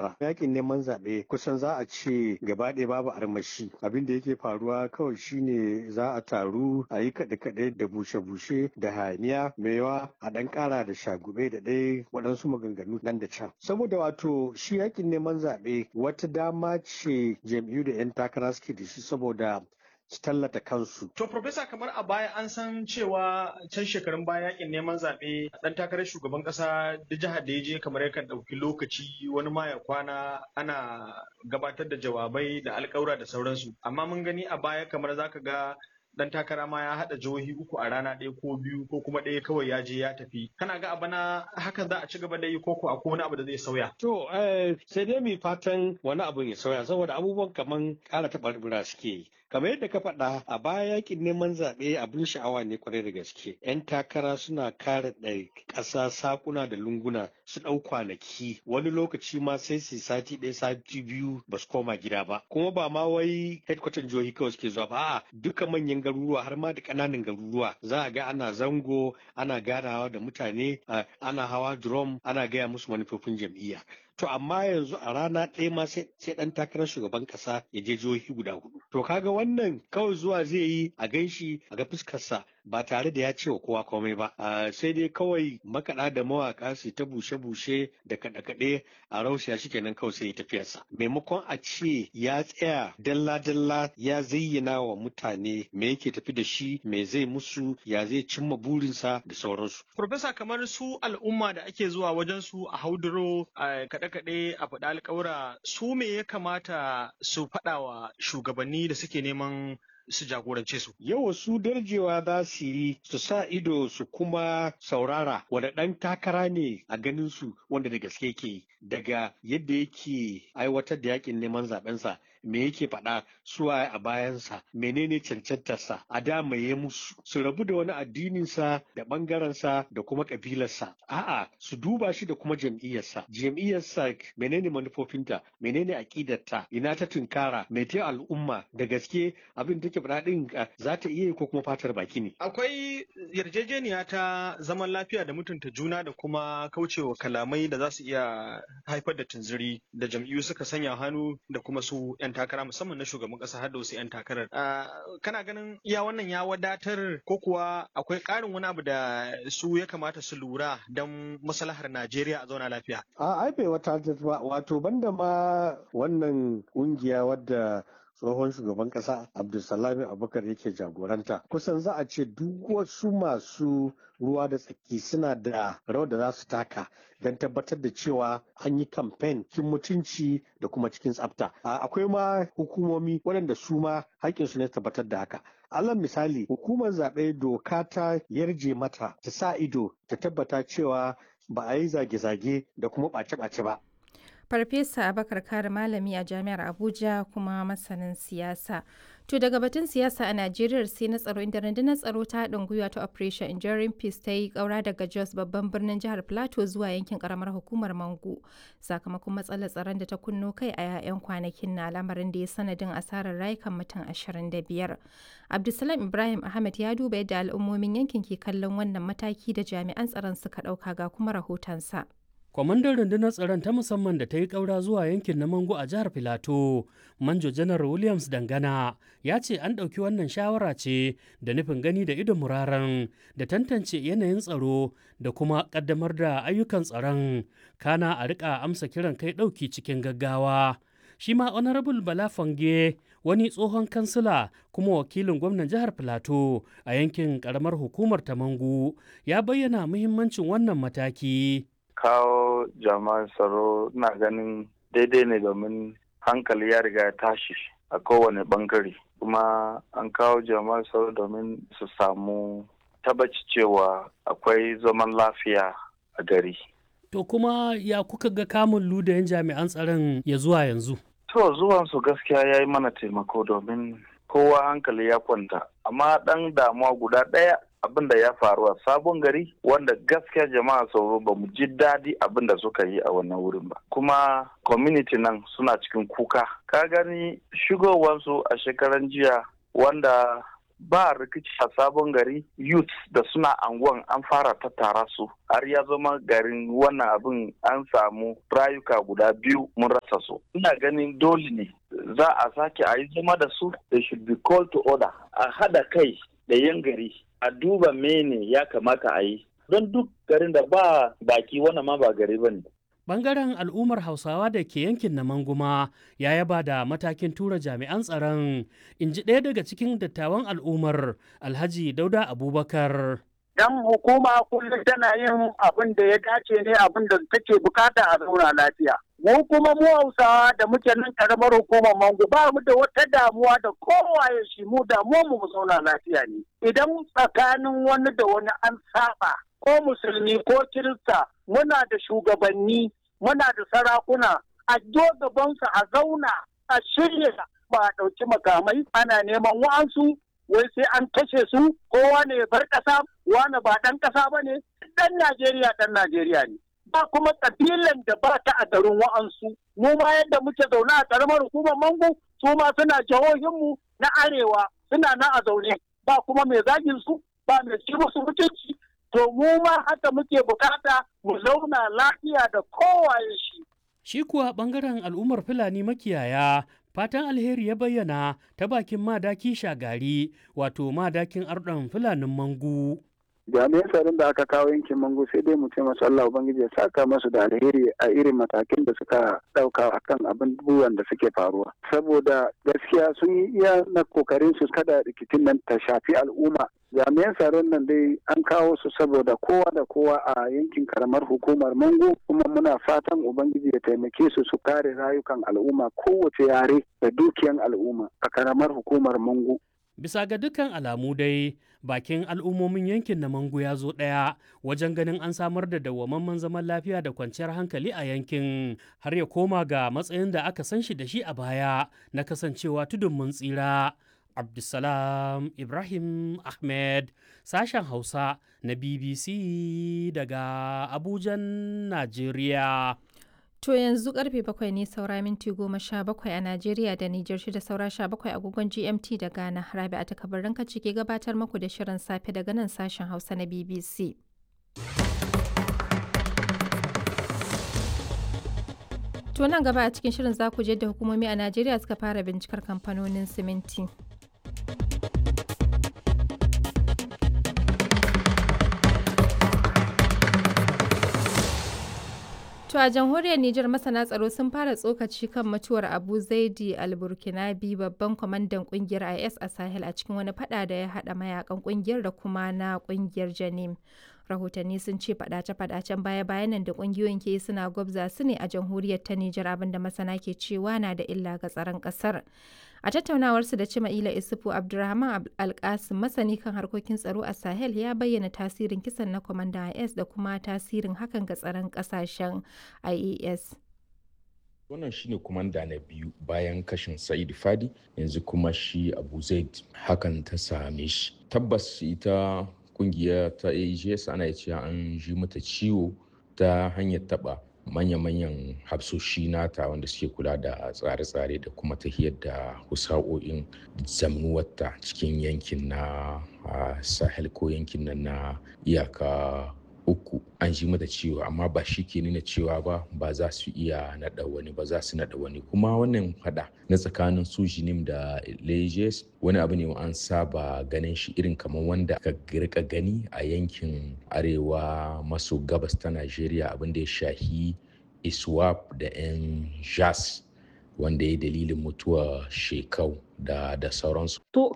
fara yakin neman zaɓe kusan za a ce gaba ɗaya babu armashi abin da yake faruwa kawai shine za a taru a yi kaɗe-kaɗe da bushe-bushe da hayaniya yawa a ɗan ƙara da shagube da ɗaya waɗansu maganganu nan da can saboda wato shi yakin neman zaɓe wata dama ce jam'iyyu da 'yan takara suke da shi saboda su tallata kansu. To, Profesa, kamar a baya an san cewa can shekarun baya yakin neman zaɓe ɗan takarar shugaban ƙasa da jihar da ya je kamar yakan ɗauki lokaci wani ma ya kwana ana gabatar da jawabai da alƙawura da sauransu. Amma mun gani a baya kamar zaka ga dan takara ma ya haɗa jihohi uku a rana ɗaya ko biyu ko kuma ɗaya kawai ya je ya tafi kana ga abana haka za a ci gaba da yi koko akwai wani abu da zai sauya to sai dai mai fatan wani abu ya sauya saboda abubuwan kaman ƙara taɓarɓura suke yi kamar yadda ka faɗa a baya yakin neman zaɓe abin sha'awa ne kwarai da gaske yan takara suna kare ɗari ƙasa sakuna da lunguna su ɗau kwanaki wani lokaci ma sai su sati ɗaya sati biyu ba su koma gida ba kuma ba ma wai headquarter jihohi kawai suke zuwa ba a'a duka manyan garuruwa har ma da ƙananan garuruwa za a ga ana zango ana ganawa da mutane ana hawa drum ana gaya musu manufofin jam'iyya to amma yanzu a rana ɗaya ma sai ɗan takarar shugaban ƙasa ya je jihohi guda hudu to kaga wannan kawai zuwa zai yi a ganshi a ga fuskarsa ba tare da ya ce wa kowa komai ba sai dai kawai makaɗa da mawaƙa su ta bushe-bushe da kaɗe-kaɗe a rausiya shi kenan kawai sai ya tafiyarsa maimakon a ce ya tsaya dalla-dalla ya zayyana wa mutane me yake tafi da shi me zai musu ya zai cimma burinsa da sauransu. Profesa kamar su al'umma da ake zuwa wajen su a hauduro a kaɗe-kaɗe a faɗa alƙawura su me ya kamata su faɗa wa shugabanni da suke neman su jagorance su. Yawa su darjewa za su yi su sa ido su kuma saurara wanda ɗan takara ne a ganin su wanda da gaske ke daga yadda yake aiwatar da yakin neman zaɓensa me yake faɗa suwa a bayansa menene cancantarsa a da ya musu su rabu da wani addininsa da ɓangarensa da kuma ƙabilarsa a'a su duba shi da kuma jam'iyyarsa jam'iyyarsa menene manufofinta menene aƙidarta ina ta tunkara me ta al'umma da gaske abin take faɗa ɗin za ta iya ko kuma fatar baki ne akwai yarjejeniya ta zaman lafiya da mutunta juna da kuma kaucewa kalamai da za su iya haifar da tunziri da jam'iyyu suka sanya hannu da kuma su 'yan takara musamman na shugaban kasa har da wasu 'yan takarar. Kana ganin iya wannan ya wadatar ko kuwa akwai ƙarin wani abu da su ya kamata su lura don maslahar Najeriya a zauna lafiya? A ai bai wata ba wato banda ma wannan ƙungiya wadda tsohon shugaban kasa abdulsalami abubakar yake jagoranta kusan za a ce duk wasu masu ruwa da tsaki suna da rawar da za su taka don tabbatar da cewa an yi kamfen cikin mutunci da kuma cikin tsafta akwai ma hukumomi waɗanda su ma haƙƙinsu ne tabbatar da haka alal misali hukumar zaɓe doka ta yarje mata ta sa ido ta tabbata cewa ba a yi zage-zage da kuma ɓace-ɓace ba Farfesa Abakar Kare malami a Jami'ar Abuja kuma masanin siyasa. To daga batun siyasa a Najeriya sai na tsaro inda rundunar tsaro ta haɗin gwiwa ta Operation Enduring Peace ta yi ƙaura daga Jos babban birnin jihar Plateau zuwa yankin ƙaramar hukumar Mangu sakamakon matsalar tsaron da ta kunno kai a 'ya'yan kwanakin na lamarin da ya sanadin asarar rayukan mutum 25. Abdulsalam Ibrahim Ahmed ya duba yadda al'ummomin yankin ke kallon wannan mataki da jami'an tsaron suka ɗauka ga kuma rahotonsa. kwamandan rundunar tsaron ta musamman da ta yi ƙaura zuwa yankin na mango a jihar filato manjo janar williams dangana ya ce an ɗauki wannan shawara ce da nufin gani da idon muraren da tantance yanayin tsaro da kuma ƙaddamar da ayyukan tsaron kana a riƙa amsa kiran kai ɗauki cikin gaggawa shi ma honorable bala fange wani tsohon kansila kuma wakilin gwamnan jihar filato a yankin ƙaramar hukumar ta mangu ya bayyana muhimmancin wannan mataki kawo jama'an tsaro na ganin daidai ne domin hankali ya riga ya tashi a kowane bangare kuma an kawo jama'an tsaro domin su samu tabbaci cewa akwai zaman lafiya a gari. To kuma ya kuka ga kamun ludayen jami'an tsaron ya zuwa yanzu? To zuwansu gaskiya ya yi mana taimako domin kowa hankali ya kwanta amma ɗan damuwa guda ɗaya abin da ya faru a sabon gari wanda gaskiya jama'a sauro ba mu ji daɗi abin da suka yi a wannan wurin ba kuma community nan suna cikin kuka ka gani shigowansu a shekaran jiya wanda ba rikici a sabon gari youth da suna anguwan an fara tattara su har ya zama garin wannan abin an samu rayuka guda biyu mun rasa su ina ganin dole ne za a sake a yi zama da su they should be called to order a hada kai da yan gari a duba mene ya kamata a yi don duk garin da ba baki wannan ma ba gari ba ne Bangaren al'ummar Hausawa da ke yankin na Manguma ya yaba da matakin tura jami'an tsaron, in ji ɗaya daga cikin dattawan al'ummar Alhaji Dauda Abubakar. Dan hukuma kullum tana yin abin da ya dace ne abin da take bukata a zauna lafiya. Mu kuma mu Hausawa da muke nan karamar hukumar Mangu ba mu da wata damuwa da kowaye shi mu damuwa mu mu zauna lafiya ne. Idan tsakanin wani da wani an saba ko musulmi ko kirista muna da shugabanni muna da sarakuna a gabansu a zauna a shirya ba a ɗauki makamai ana neman wa'ansu wai sai an kashe su kowa ne bar ƙasa wani ba ɗan ƙasa ba ne ɗan Najeriya ɗan Najeriya ne. Ba kuma ƙabilan da ba ta a garin wa'ansu. Mu ma yadda muke zaune a ƙaramar hukumar Mangu su ma suna jihohinmu na arewa suna na a zaune ba kuma mai zagin su ba mai ci musu mutunci to mu ma haka muke bukata mu zauna lafiya da kowaye shi. Shi kuwa ɓangaren al'ummar Fulani makiyaya fatan alheri ya bayyana ta bakin madaki shagari wato madakin arɗon Fulanin Mangu. jami'an tsaron da aka kawo yankin mango sai dai mu ce masu Allah Ubangiji ya saka masu da alheri a irin matakin da suka ɗauka a kan abubuwan da suke faruwa. Saboda gaskiya sun yi iya na kokarin su kada rikicin nan ta shafi al'umma. Jami'an tsaron nan dai an kawo su saboda kowa da kowa a yankin karamar hukumar Mango kuma muna fatan Ubangiji ya taimake su su kare rayukan al'umma kowace yare da dukiyan al'umma a karamar hukumar Mango. Bisa ga dukkan alamu dai bakin al'ummomin yankin na Mangu ya zo ɗaya wajen ganin an samar da dawwamamman zaman lafiya da kwanciyar hankali a yankin har ya koma ga matsayin da aka san shi da shi a baya na kasancewa tudun mun tsira. Abdulsalam Ibrahim Ahmed sashen Hausa na BBC daga Abujan, Najeriya. To yanzu karfe bakwai ne saura minti goma sha bakwai a Najeriya da Nijar shida saura sha bakwai agogon GMT da Ghana. Rabi a takabarin kaci ke gabatar muku da shirin safe daga nan sashen Hausa na BBC. To nan gaba a cikin shirin za ku je da hukumomi a Najeriya suka fara bincikar kamfanonin siminti. To a jamhuriyar Nijar masana tsaro sun fara tsokaci kan mutuwar Abu Zaidi al-Burkinabi babban kwamandan kungiyar IS a Sahel a cikin wani fada da ya hada mayakan kungiyar da kuma na kungiyar Janim. Rahotanni sun ce fadace-fadacen baya-bayan nan da kungiyoyin ke suna gwabza su ne a jamhuriyar ta Nijar abinda masana ke cewa na da illa ga tsaron kasar. A tattaunawarsu da Cima'ila Isufu Abdulrahman Alkasim masani kan harkokin tsaro a Sahel ya bayyana tasirin kisan na kwamandan IS da kuma tasirin hakan ga tsaron kasashen IAS. wannan shine kumanda na biyu bayan kashin sa'id fadi yanzu kuma shi abu zaid hakan ta same shi tabbas ita kungiya ta ags ana cewa an ji mata ciwo ta hanyar taba manya-manyan hafsoshi nata wanda suke kula da tsare-tsare da kuma tahiyar da husa'o'in zamnuwarta cikin yankin na sahel ko yankin nan na iyaka uku an ji mata ciwo amma ba shi ke nuna cewa ba ba za su iya naɗa wani ba za su naɗa wani kuma wannan fada na tsakanin su jinim da lejes wani abu ne an saba ganin shi irin kamar wanda ka rika gani a yankin arewa maso gabas ta najeriya abin da ya shahi iswap da 'yan jas wanda ya dalilin mutuwa shekau da da sauransu. To